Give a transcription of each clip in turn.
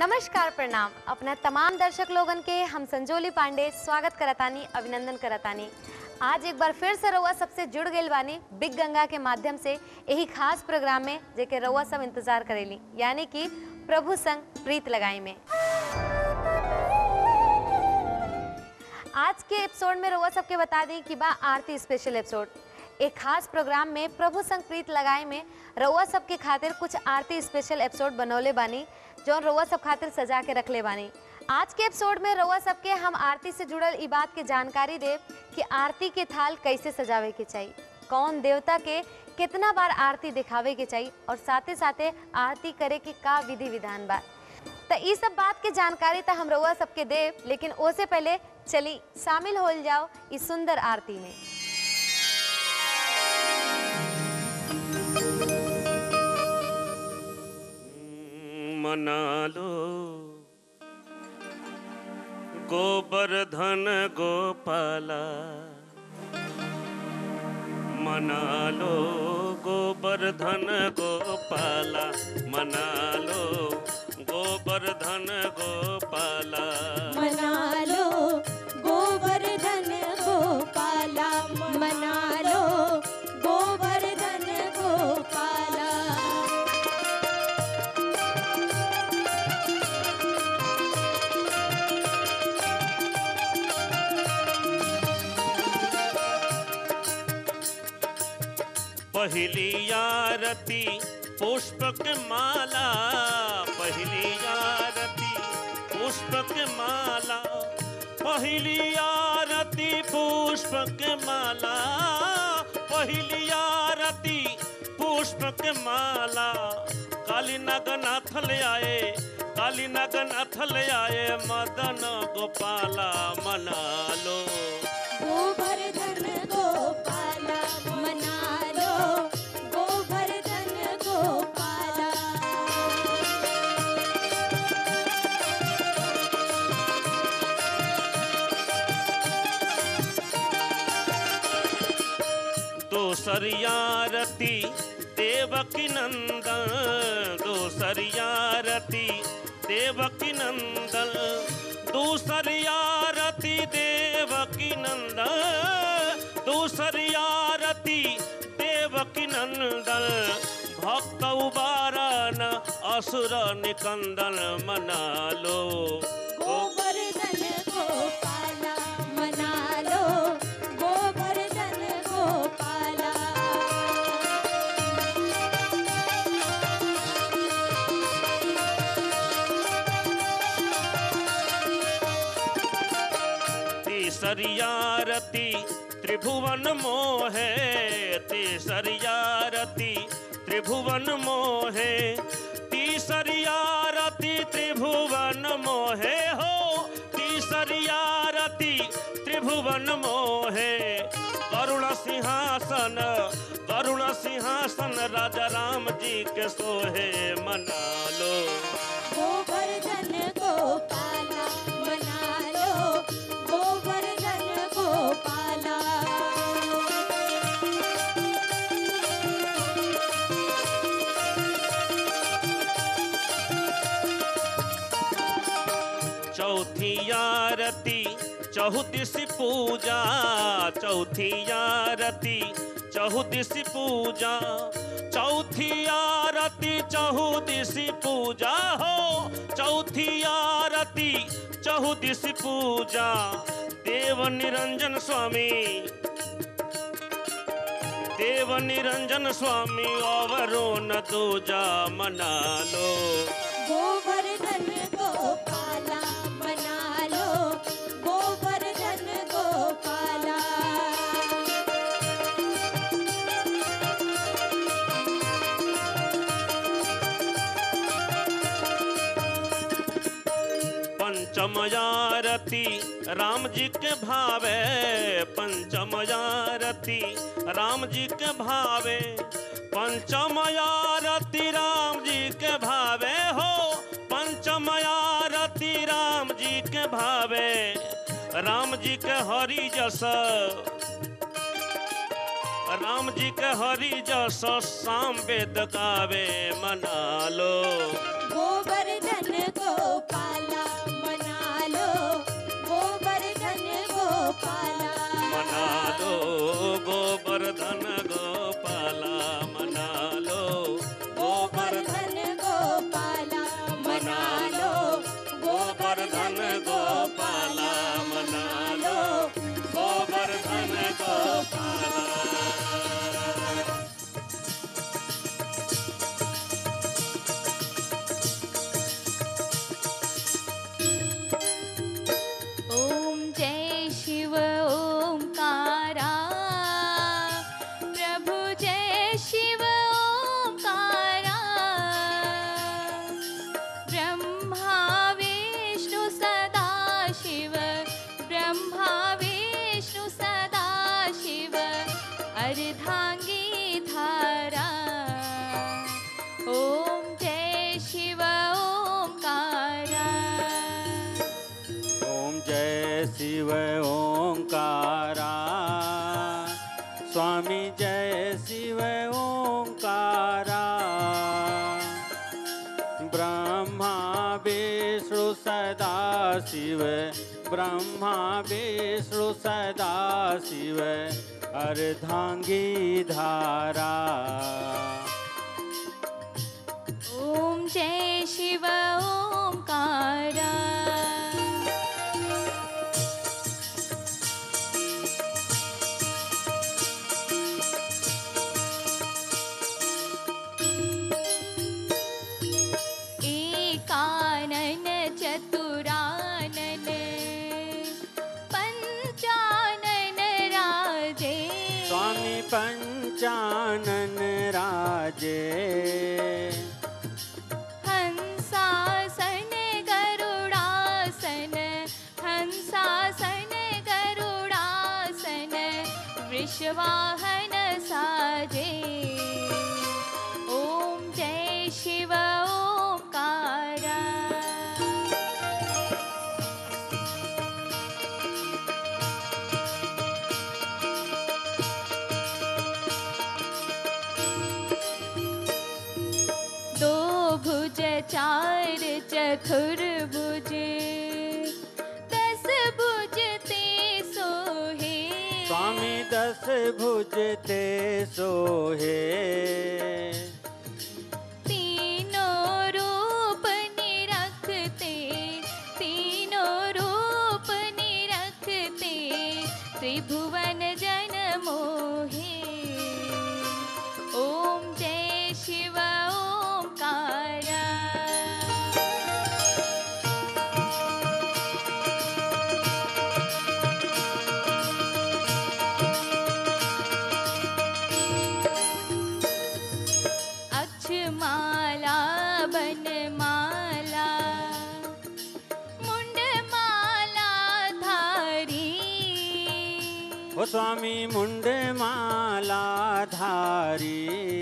नमस्कार प्रणाम अपना तमाम दर्शक लोगन के हम संजोली पांडे स्वागत करतानी अभिनंदन करतानी आज एक बार फिर से रउआ सबसे जुड़ गइल बानी बिग गंगा के माध्यम से यही खास प्रोग्राम में जेके रउआ सब इंतजार करेली यानी कि प्रभु संग प्रीत लगाई में आज के एपिसोड में रउआ सबके बता दी कि बा आरती स्पेशल एपिसोड एक खास प्रोग्राम में प्रभु संग प्रीत लगाए में रउआ सबके खातिर कुछ आरती स्पेशल एपिसोड बनौले बानी जो रउआ सब खातिर सजा के रखले बानी आज के एपिसोड में रउआ सबके हम आरती से जुड़ल ई बात के जानकारी देव कि आरती के थाल कैसे सजावे के चाहिए कौन देवता के कितना बार आरती दिखावे के चाहिए और साथे साथे आरती करे के का विधि विधान बा तो ई सब बात के जानकारी तो हम रउआ सबके देव लेकिन ओसे पहले चली शामिल हो जाओ इस सुंदर आरती में मना लो गोवर्धन गोपाला मना लो गोवर्धन गोपाला मना लो गोवर्धन गोपाला मना लो गोवर्धन गोपाला मना लो गोवर्धन गोपाला पहली आरती पुष्पक माला पहली आरती पुष्पक माला पहली आरती पुष्पक माला पहली आरती पुष्पक माला काली नगनाथ ले आए काली नगनाथ ले आए मदन गोपाला मना लो गोवर्धन गोपाला मना लो गोवर्धन गोपाला दोसरी आरती देवकी नंदन दोसरी आरती देवकी नंदन दूसरी आरती देवकी नंदन दूसरी आरती देवकी नंदन भक्त उबारन असुर निकंदन मना लो गोवर्धन गोपाला मना लो गोवर्धन गोपाला तीसरी आरती त्रिभुवन मोहे तीसरी आरती त्रिभुवन मोहे तीसरी आरती त्रिभुवन मोहे हो तीसरी आरती त्रिभुवन मोहे करुण सिंहासन करुण सिंहासन राजा राम जी के सोहे मना लो गोवर्धन गोपाला मना लो गोवर्धन गोपाला चौथी आरती चौदिसी पूजा चौथी आरती चौदिसी पूजा चौथी आरती चौदिसी पूजा हो चौथी आरती चौदिसी पूजा देव निरंजन स्वामी देव निरंजन स्वामी अवरो न दूजा मना लो गोवर्धन गोपाला मना लो गोवर्धन गोपाला पंचम आरती राम जी के भावे पंचम आरती राम जी के भावे पंचम आरती राम जी के भावे हो पंचम आरती राम जी के भावे राम जी के हरि जस राम जी के हरि जस साम वेद गावे मना लो गोवर्धन गोपाला मना लो गोवर्धन गोपाला मना लो गोवर्धन गोपाला मना लो गोवर्धन गोपाला मना लो गोवर्धन गोपाला ॐ जय शिव ओंकारा प्रभु जय शिव ओंकारा ब्रह्मा विष्णु सदा शिव ब्रह्मा विष्णु सदा शिव अर्धांगी धारा ॐ जय शिव ओंकारा ओम जय शिव ओंकारा स्वामी जय शिव ओंकारा ब्रह्मा विष्णु सदा शिव ब्रह्मा विष्णु सदा शिव अर्धांगी धारा ॐ जय शिव ओंकारा एकानन चतुरानन पञ्चानन राजे स्वामी पंचानन राजे हंसासन गरुडासन हंसासन गरुडासन वृषवाहन साजे ॐ जय शिव ओंकारा दो भुज चार चतुर्भुज दस भुज ते सोहे स्वामी दस भुज ते सोहे तीनों रूप निरखते तीनों रूप निरखते त्रिभुवन जन मोहे ॐ जय शिव ओंकारा अक्षमाला बनमाला मुंडमाला धारी ओ स्वामी मुंड माला धारी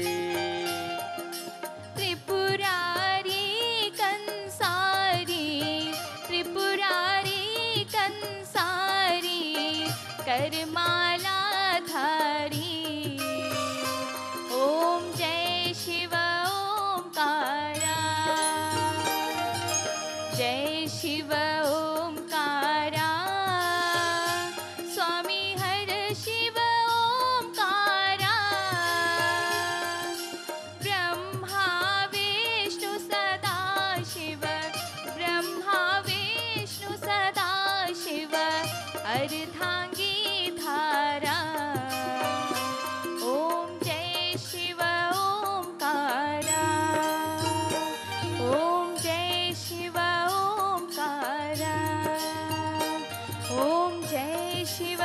त्रिपुरारी कंसारी त्रिपुरारी कंसारी करमाला धारी ॐ जय शिव ओंकारा जय शिव ओंकारा स्वामी हर शिव ओंकारा ब्रह्मा विष्णु सदा शिव ब्रह्मा विष्णु सदा शिव अर्धांगी धारा ॐ जय शिव ओंकारा ॐ जय शिव ओंकारा ॐ जय शिव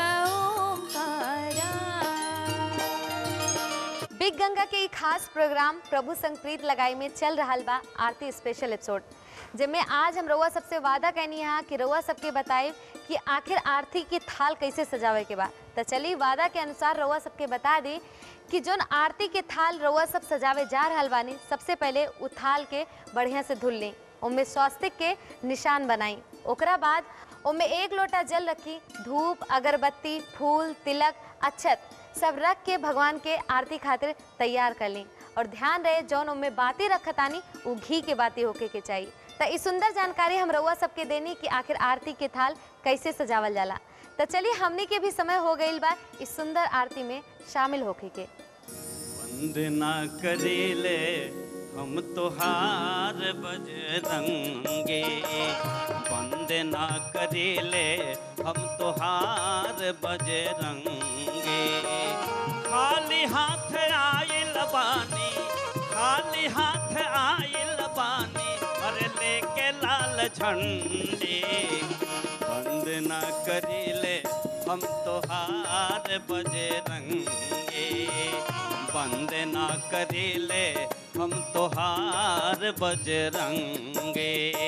ओंकारा बिग गंगा के ई खास प्रोग्राम प्रभु संप्रीत लगाई में चल रहा बा आरती स्पेशल एपिसोड जिनमें आज हम रउआ सबसे वादा कहनी है कि रउआ सबके बताए कि आखिर आरती की थाल कैसे सजावे के बा तो चलिए वादा के अनुसार रउआ सबके बता दी कि जोन आरती के थाल रउआ सब सजावे जा रहल बानी सबसे पहले उ थाल के बढ़िया से धुल ली उनमें स्वास्तिक के निशान बनाई ओकरा बाद उनमें एक लोटा जल रखी धूप अगरबत्ती फूल तिलक अक्षत सब रख के भगवान के आरती खातिर तैयार कर ली और ध्यान रहे जौन उनमें बाती रखतानी वो घी के बाती होके के चाहिए तो इस सुंदर जानकारी हम रउआ सबके देनी कि आखिर आरती के थाल कैसे सजावल जाला तो चलिए हमने के भी समय हो गई बा इस सुंदर आरती में शामिल होके के वंदना करेले हम तोहार बजरंगे वंदना करेले हम तोहार बजरंगे खाली हाथ आइल बानी खाली हाथ आइल बानी अरे लेके लाल झंडे वंदना करेले हम तोहार बजरंगे वंदना करेले हम तोहार बजरंगे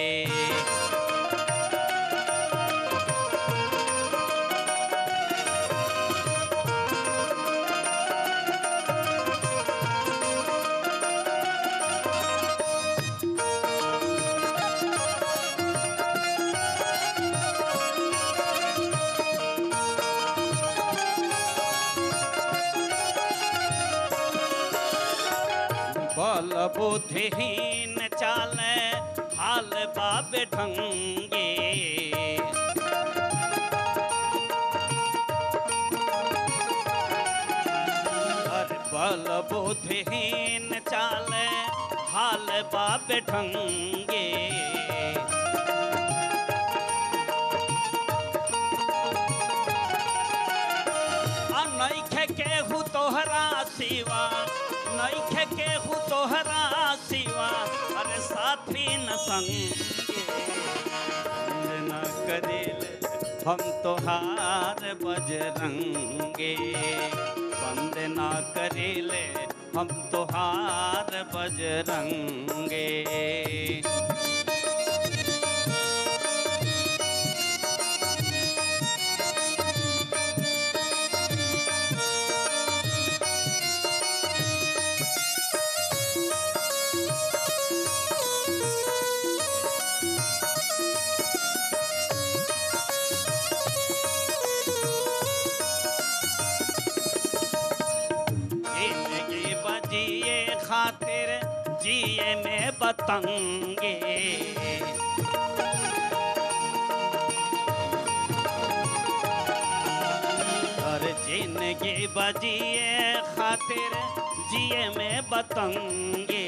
बल बुद्धिहीन चाले हाल बाबे ढंगे अरे बल बुद्धिहीन चाले हाल बाबे ढंगे आ नइखे केहू तोहरा सिवा नइखे केहू तोहरा सिवा अरे साथी न संगे न करेले हम तोहार बजरंगे वंदना करेले हम तोहार बजरंगे जिंदगी बजिए खातिर जिए में बतंगे और जिंदगी बजिए खातिर जिए में बतंगे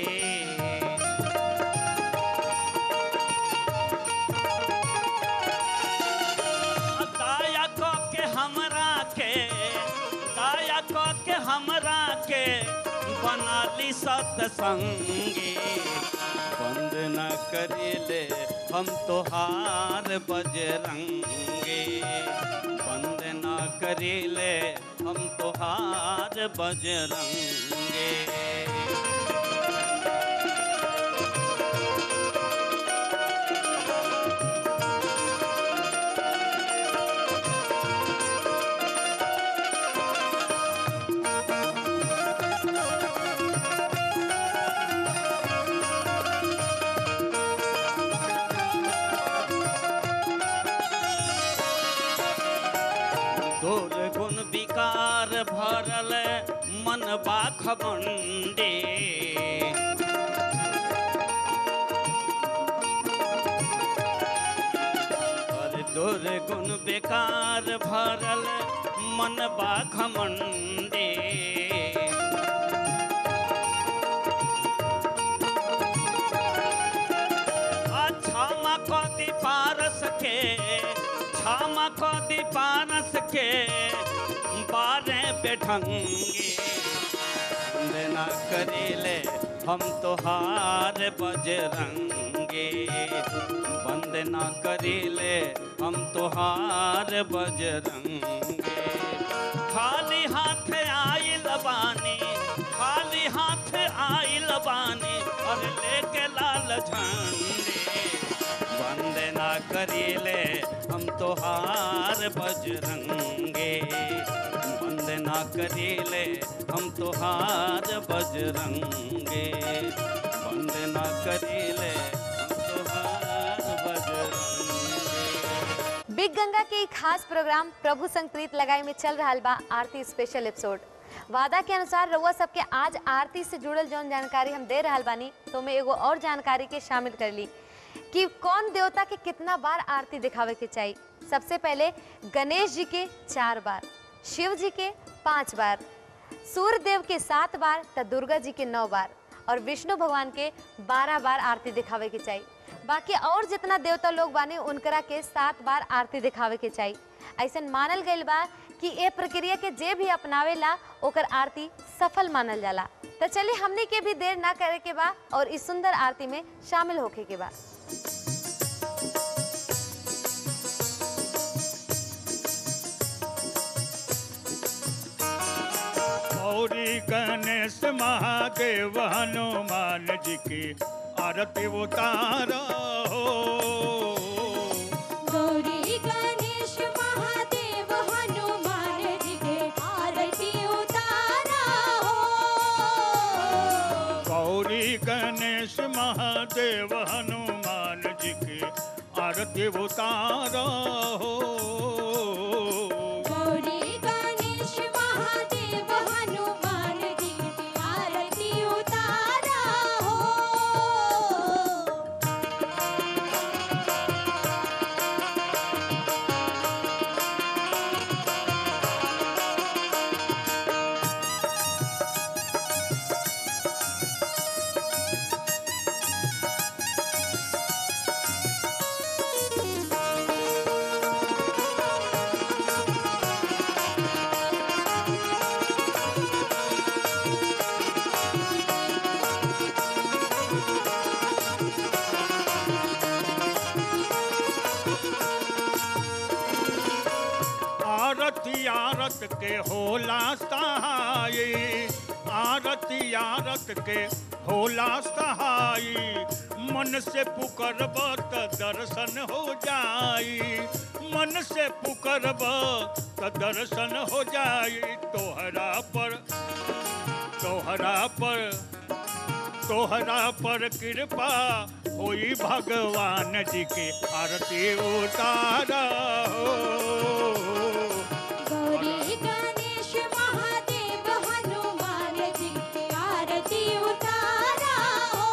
दाया को के हमरा के दाया को के हमरा के बना ली सत्संगी बंद न करेले हम तोहार बजरंगे बंद न करेले हम तोहार बजरंगे तोर गुण विकार भरल मन बाख मंडे और तोर गुण बेकार भरल मन बाख मंडे क्षमा कदी पारस के क्षमा कदी पारस के बारे बेढंगे वंदना करेले हम तोहार बजरंगे वंदना करेले हम तोहार बजरंगे खाली हाथ आइल बानी खाली हाथ आइल बानी और लेके लाल झंडे वंदना करेले हम तोहार बजरंगे वंदना करेले हम तोहार बजरंगे वंदना करेले हम तोहार बजरंगे बिग गंगा के एक खास प्रोग्राम प्रभु संप्रीत लगाई में चल रहा बा आरती स्पेशल एपिसोड वादा के अनुसार रउआ सबके आज आरती से जुड़ल जौन जानकारी हम दे रहल बानी तो मैं एगो और जानकारी के शामिल कर ली कि कौन देवता के कितना बार आरती दिखावे के चाहिए सबसे पहले गणेश जी के चार बार शिव जी के पांच बार सूर्य देव के सात बार तो दुर्गा जी के नौ बार और विष्णु भगवान के बारह बार आरती दिखावे के चाहिए बाकी और जितना देवता लोग बाने उनकरा के सात बार आरती दिखावे के चाहिए ऐसा मानल गईल बा कि ए प्रक्रिया के जे भी अपनावेला ओकर आरती सफल मानल जाला तो चलिए हमने के भी देर ना करे के बा और इस सुंदर आरती में शामिल होके के बा गौरी गणेश महादेव हनुमान जी की आरती उतारो गौरी गणेश महादेव हनुमान जी के आरती उतारा हो गौरी गणेश महादेव हनुमान जी की आरती उतारो गौरी गणेश महादेव हनुमान जी के आरती उतारा हो आरती आरत के होला सहाय आरती आरत के होला सहाय मन से पुकरब त दर्शन हो जाई मन से पुकरब त दर्शन हो जाई तोहरा पर तोहरा पर तोहरा पर कृपा होई भगवान जी के आरती उतारा हो गौरी गणेश महादेव हनुमान जी की आरती उतारा हो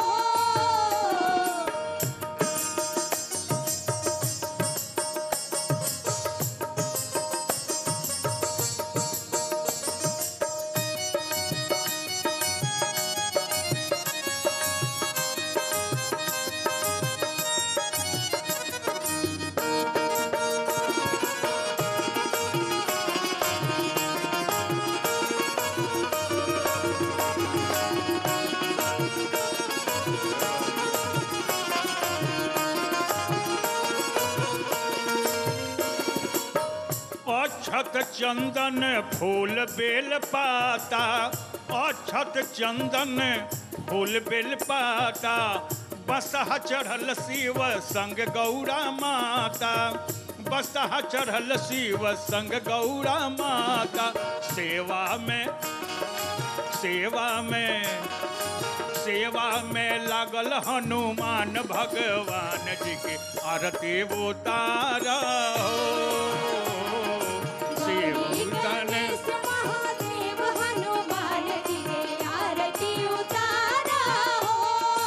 अक्षत चंदन फूल बेल पाता अक्षत चंदन फूल बेल पाता बसहा चढ़ल शिव संग गौरा माता बसहा चढ़ल शिव संग गौरा माता सेवा में सेवा में सेवा में लागल हनुमान भगवान जी के आरती उतारा शिव गौरी गणेश गणेश महादेव हनुमान जी के आरती उतारा हो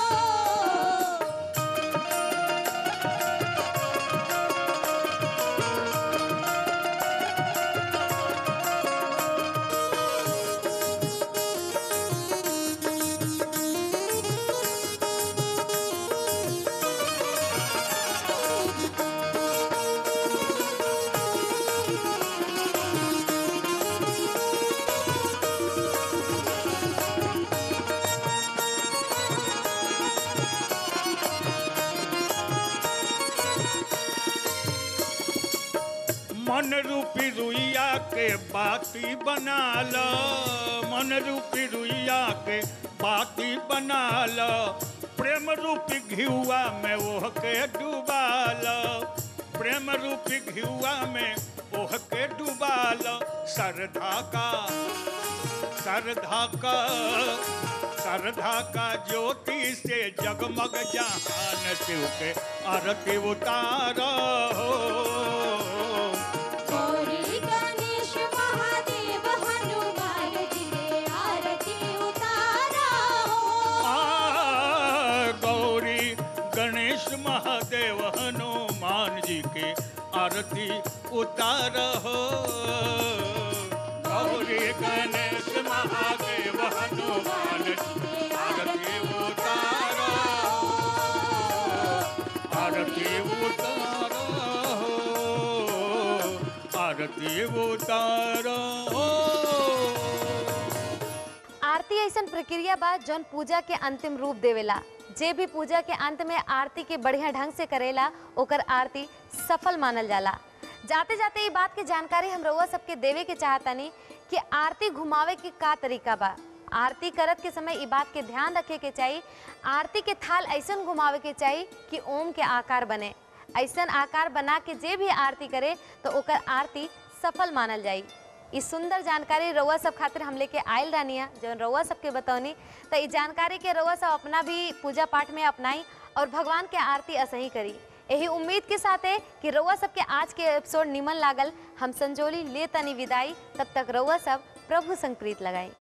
मन रूपी रुइया के बाती बना लो मन रूपी रुइया के बाती बना लो प्रेम रूपी घिउआ में ओह के डुबा लो प्रेम रूपी घिउआ में ओह के डुबा लो श्रद्धा का श्रद्धा का श्रद्धा का ज्योति से जगमग जहान शिव के आरती उतारो गौरी गणेश महादेव हनुमान जी के आरती उतारा हो आ, गौरी गणेश महादेव हनुमान जी के आरती उतार हो गौरी गणेश महादेव हनुमान जी आरती उतार आरती उतार आरती उतार आरती ऐसन प्रक्रिया बा जौन पूजा के अंतिम रूप देवेला जे भी पूजा के अंत में आरती के बढ़िया ढंग से करेला ओकर आरती सफल मानल जाला जाते जाते ये बात के जानकारी हम रउआ सबके देवे के चाहतानी कि आरती घुमावे के का तरीका बा आरती करत के समय ई बात के ध्यान रखे के चाहिए आरती के थाल ऐसन घुमावे के चाहिए कि ओम के आकार बने ऐसन आकार बना के जे भी आरती करे तो ओकर आरती सफल मानल जाई ई सुंदर जानकारी रउआ सब खातिर हम लेके आयल रानिया जौन रउआ सबके बतौनी तो ई जानकारी के रउआ सब अपना भी पूजा पाठ में अपनाई और भगवान के आरती असही करी यही उम्मीद के साथ है कि रउआ सबके आज के एपिसोड निमन लागल हम संजोली ले तनी विदाई तब तक रउआ सब प्रभु संग प्रीत लगाई